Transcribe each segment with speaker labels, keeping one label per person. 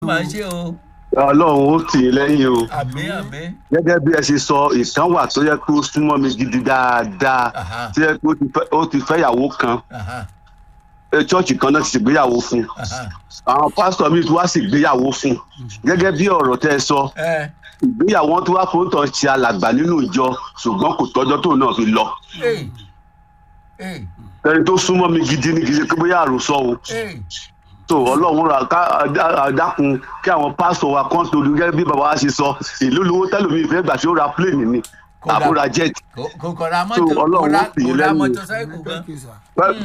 Speaker 1: máa ṣe o
Speaker 2: ọlọ́run ó tì í lẹ́yìn o
Speaker 1: àmì àmì
Speaker 2: gẹ́gẹ́ bí ẹ ṣe sọ ìkan wà tó yẹ kó súnmọ́ mi gidi dáadáa
Speaker 1: Aha.
Speaker 2: tó yẹ kó ti fẹ́- ó ti fẹ́yàwó kan
Speaker 1: aha,
Speaker 2: ẹ, chọ́ọ̀chì kan náà ti ṣègbéyàwó fún
Speaker 1: aha.
Speaker 2: àwọn pásítọ̀ mi tó wá sì gbéyàwó fún gẹ́gẹ́ bí ọ̀rọ̀ tẹ́ ẹ sọ
Speaker 1: ẹ
Speaker 2: ìgbéyàwó wọn tó wá fún tàn ṣe alàgbà nínú ìjọ ṣùgbọ́n kò tọ́jọ́ tóun náà fi lọ
Speaker 1: ẹ ẹ
Speaker 2: ẹni tó súnmọ́ mi gidi ní gidi pé bóyá àròsọ o
Speaker 1: ẹ
Speaker 2: tó ọlọ́run ra ká àdá- àdákun kí àwọn pásítọ̀ wa kan torí gẹ́gẹ́ bí bàbá wa ṣe sọ ìlú lówó tẹ́lómi ìfẹ́ gbà tí ó ra pléènì ni
Speaker 1: Kódà.
Speaker 2: àbúrà jet
Speaker 1: kò kò kò ra
Speaker 2: So,
Speaker 1: mọ́tò kò
Speaker 2: Ọlọ́run
Speaker 1: ra
Speaker 2: ó tì í
Speaker 1: kò ra
Speaker 2: lẹ́yìn.
Speaker 1: mọ́tòsáìkù gan.
Speaker 3: Thank you, sir.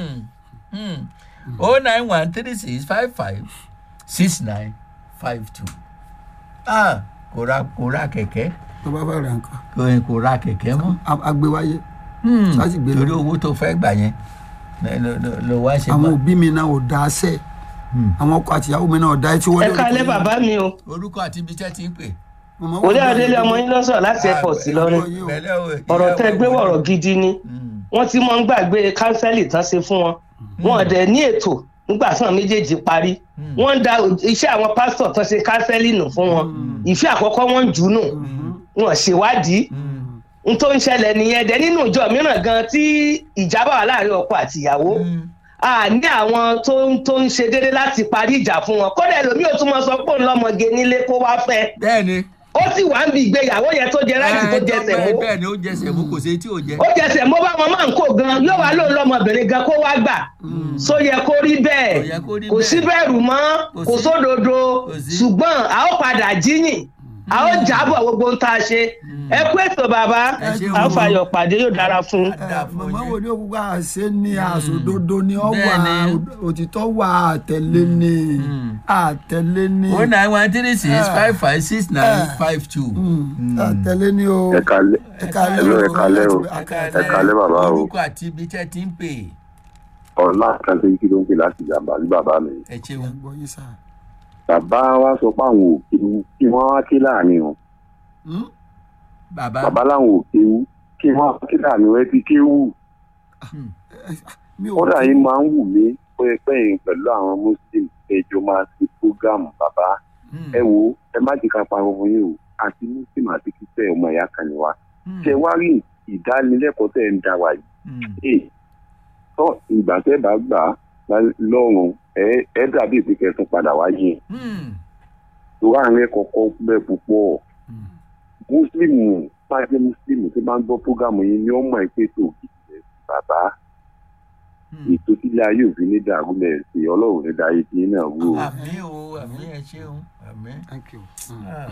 Speaker 1: o nine one three six five five six nine five two ah kò ra kò ra kẹ̀kẹ́
Speaker 3: tó bá fẹ́ ra nǹkan
Speaker 1: kò kò ra kẹ̀kẹ́ mọ́
Speaker 3: a- agbéwáyé
Speaker 1: Hmm,
Speaker 3: Sáàsì gbé lọ.
Speaker 1: torí owó tó fẹ́ gbà yẹn ló- ló- ló- ló wá ṣe
Speaker 3: àwọn
Speaker 1: mọ́.
Speaker 3: òbí mi náà ò dá a sẹ́ àwọn ọkọ àtìyàwó mi náà ò dá etí wọlé
Speaker 4: ẹ kálẹ́ bàbá mi o
Speaker 1: orúkọ àti ibi tẹ́ ti ń pè.
Speaker 4: òde adélé ọmọ yín lọ́sọ̀ láti airport lọ́rùn
Speaker 1: Pẹ̀lẹ́ o,
Speaker 4: ọ̀rọ̀
Speaker 1: ìyá
Speaker 4: tẹ́
Speaker 1: wa
Speaker 4: gbé
Speaker 1: gbogbo.
Speaker 4: wọ̀rọ̀ gidi ni
Speaker 1: Hmm,
Speaker 4: wọ́n ti mọ́ ń gbàgbé kánsẹ́lì tán ṣe fún wọn wọn dẹ̀ ní ètò nígbà tí àwọn méjèèjì parí wọ́n ń da iṣẹ́ àwọn pásítọ̀ tán ṣe kánsẹ́lì nù fún wọn ìfẹ́ àkọ́kọ́ wọ́n ń jù ú nù wọn ṣèwádìí
Speaker 1: hmm,
Speaker 4: n tó ń ṣẹlẹ̀ nìyẹn dẹ̀ nínú ìjọ mìíràn gan tí ìjà bá wà láàrin ọkọ àtìyàwó
Speaker 1: hmm.
Speaker 4: a ní àwọn tó ń tó ń ṣe déédéé láti parí ìjà fún wọn kódà ẹlòmíì ò tún mọ sọ pé òun lọmọge nílé kó wá fẹ́
Speaker 1: bẹ́ẹ̀ni.
Speaker 4: ó sì wá ń bi ìgbéyàwó yẹn tó jẹ ráìtì tó
Speaker 1: ẹ,
Speaker 4: jẹsẹ̀
Speaker 1: bẹ́ẹ̀-
Speaker 4: mú
Speaker 1: bẹ́ẹ̀ni ó jẹsẹ̀ mú kò sí tí ò jẹ.
Speaker 4: ó jẹsẹ̀ mú bá wọn máa ń kó gan yóò wá lóun lọmọbìnrin gan kó wá gbà só yẹ kó rí
Speaker 1: Kò
Speaker 4: bẹ́ẹ̀
Speaker 1: yẹ kó rí
Speaker 4: kò sí
Speaker 1: bẹ́ẹ̀.
Speaker 4: bẹ̀rù mọ́
Speaker 1: Kò
Speaker 4: kò
Speaker 1: sí.
Speaker 4: sódodo
Speaker 1: Kò sí.
Speaker 4: ṣùgbọ́n a ó padà jíyìn a ó jábọ̀ gbogbo ohun tá a ṣe ẹ kú ètò bàbá
Speaker 1: Ẹ ṣeun.
Speaker 4: a ó fàyọ̀ pàdé yóò dára fún un.
Speaker 1: Dà fún
Speaker 3: màmá
Speaker 1: yín.
Speaker 3: wo ni òkúkọ àṣẹ ni àsòdodo ni ọ wà
Speaker 1: Bẹ́ẹ̀ni.
Speaker 3: òtítọ́ wà àtẹ̀lé ni àtẹ̀lé ni
Speaker 1: o nine one three six five five six nine five two.
Speaker 3: àtẹ̀lé ni o
Speaker 2: ẹ kalẹ̀
Speaker 3: ẹ kálẹ́
Speaker 2: Hello, ẹ kálẹ́ o.
Speaker 3: ẹ
Speaker 2: ẹ
Speaker 3: kálẹ́.
Speaker 2: kalẹ́ bàbá o
Speaker 1: orúkọ àti ibi tẹ́ ti ń pè.
Speaker 2: ọ̀la kan tó kí ló ń pè láti jàmbá ní bàbá mi
Speaker 1: ẹ ṣeun.
Speaker 3: gbọ́ yín sá.
Speaker 2: bàbá wa sọ pé àwọn òkèwú kí wọ́n wá ké láàrin wọn
Speaker 3: Hmm?
Speaker 1: bàbá
Speaker 2: bàbá làwọn òkèwú kí wọ́n wá ké láàrin wọn ẹ ti kéwù
Speaker 3: mi ò
Speaker 2: kódà yín máa ń wù mí pẹ́ẹ́pẹ́yìn pẹ̀lú àwọn muslim ẹjọ́ máa ti prógámù bàbá
Speaker 1: Hmm,
Speaker 2: ẹ wo ẹ má jẹ́ ká parọ́ fún yín o àti muslim àti kíkẹ́ ọmọ ìyá kan ni wa
Speaker 1: hmm,
Speaker 2: ṣe wá rí ìdánilẹ́kọ̀ọ́ tẹ̀ ń dá wa yìí
Speaker 1: hmm.
Speaker 2: ee tọ́ ìgbà tẹ́ bá gbà á lọ́rùn ẹ ẹ dàbí ìpínkẹ́ tún padà wáyé
Speaker 1: Hmm,
Speaker 2: tó wà ní kọ̀ọ̀kan bẹ́ẹ̀ púpọ̀ mùsùlùmù pàṣẹ mùsùlùmù tó máa ń gbọ́ prógámù yìí ni ó mọ̀ ẹ́ pé tó kìí bàbá
Speaker 1: hmm.
Speaker 2: ètò sílẹ̀ ayé òfin ní dàrú lẹ̀ sí ọlọ́run ní dáyé tí náà wú o.
Speaker 1: àmì o àmì ẹ ṣeun àmì.
Speaker 3: thank you. Hmm.
Speaker 1: Ah.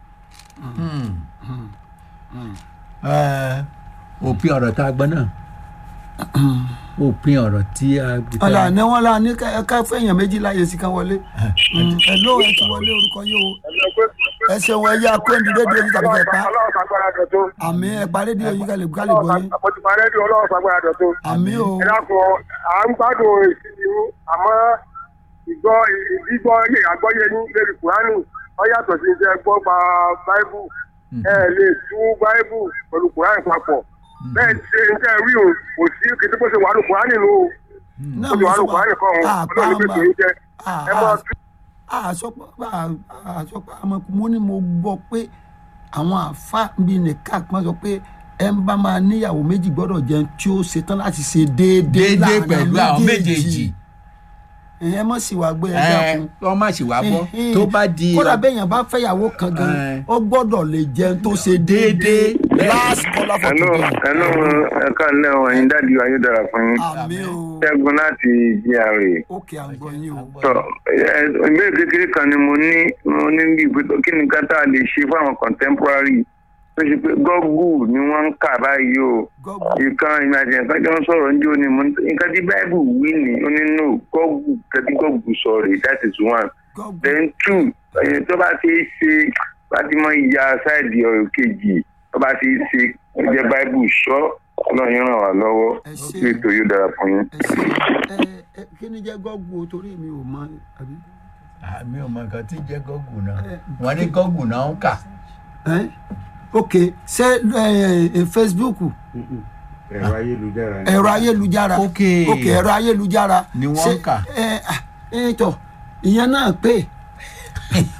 Speaker 1: Hmm. Ẹ, òpin ọ̀rọ̀ tá a gbọ́ náà òpin ọ̀rọ̀ tí a gbé tá
Speaker 3: ọ̀la
Speaker 1: a-
Speaker 3: ní wọ́n la ní ká ká fẹ̀yàn méjì láyé sí kan wọlé ẹ ló ẹ ti wọlé orúkọ yìí o ẹ ṣeun ẹ yá kó ní rédíò yìí tàbí kẹ pa
Speaker 5: ọlọ́run fagbára dọ̀tún.
Speaker 3: àmì ẹ pa rédíò yìí kálí kálí bọ́ yín
Speaker 5: mo ti pa rédíò ọlọ́run fagbára dọ̀tún.
Speaker 3: àmì o
Speaker 5: ẹ dákun à ń gbádùn ìsinmi yín àmọ́ ìgbọ́ ìgbígbọ́ àgbọ́yé yín lórí kùránì ó yàtọ̀ sí iṣẹ́ gbọ́ pa báíbù ẹ lè tú báíbù pẹ̀lú kùránì papọ̀ bẹ́ẹ̀ ṣe iṣẹ́ rí o kò sí kété bó ṣe wà ní kùránì nù o
Speaker 3: náà
Speaker 5: ó ti wà ní kùránì kan o
Speaker 3: àpá
Speaker 5: ọlọ́run pé kì í jẹ ẹ máa tú
Speaker 3: àsọpọ̀ àsọpọ̀ àmọ́ mo ní mo gbọ́ pé àwọn àfa bíi nìkan kan sọ pé ẹ ń bá máa níyàwó méjì gbọ́dọ̀ jẹun tí ó ṣetán láti ṣe déédéé
Speaker 1: déédéé
Speaker 3: láàrin
Speaker 1: pẹ̀lú àwọn méjèèjì
Speaker 3: ẹ mọ̀ sí wa gbé ẹ
Speaker 1: ẹ
Speaker 3: dákun
Speaker 1: wọ́n má ṣì wá gbọ́
Speaker 3: Ẹhìn.
Speaker 1: tó bá di
Speaker 3: kódà béèyàn bá fẹ́yàwó kan gan
Speaker 1: Ẹ.
Speaker 3: ó gbọ́dọ̀ lè jẹun tó ṣe déédéé last caller for
Speaker 5: ẹnu
Speaker 3: today
Speaker 5: ẹnu ẹka ńlẹ wọn ẹyin dáàdi ayé dára fún yín
Speaker 3: àmì o
Speaker 5: ṣẹ́gun láti gra
Speaker 3: ókè àgbọ̀ yín o
Speaker 5: tọ ẹ ìbéèrè kékeré kan ni mo ní mo ní bí pé kí ni ká tá a lè ṣe fún àwọn contemporary tó ṣe pé gọ́gù ni wọ́n ń kà báyìí o
Speaker 3: gọ́gù
Speaker 5: ìkan ìrìn àjò nǹkan jọ ń sọ̀rọ̀ ní òní mo ní nǹkan tí báìbù wí ni ó ní no gọ́gù kẹ́tí gọ́gù sọ rè that is one
Speaker 3: gọ́gù
Speaker 5: then two ẹ̀yìn tó bá ti ṣe bá ti mọ ìyá sáìdì ọ̀rọ̀ kejì tó bá ti ṣe ẹ̀jẹ̀ báìbù sọ ọlọ́run ràn wá lọ́wọ́
Speaker 3: Ẹ ṣé.
Speaker 5: kí ètò yóò dára fún yín.
Speaker 3: ẹ ṣe ẹ ẹ kí ni jẹ́ gọ́gù o torí mi ò mọ àbí.
Speaker 1: àmì ò mọ nǹkan tí jẹ́ gọ́gù náà wọ́n ní gọ́gù náà ń kà
Speaker 3: Ẹ́, ok ṣé ẹ, ẹ, facebook
Speaker 6: ẹ̀rọ ayélujára ni.
Speaker 3: ẹ̀rọ ayélujára
Speaker 1: Ok.
Speaker 3: ok ẹ̀rọ ayélujára
Speaker 1: Ni wọ́n
Speaker 3: ṣé,
Speaker 1: ń kà.
Speaker 3: ẹ ẹ tọ ìyẹn náà pé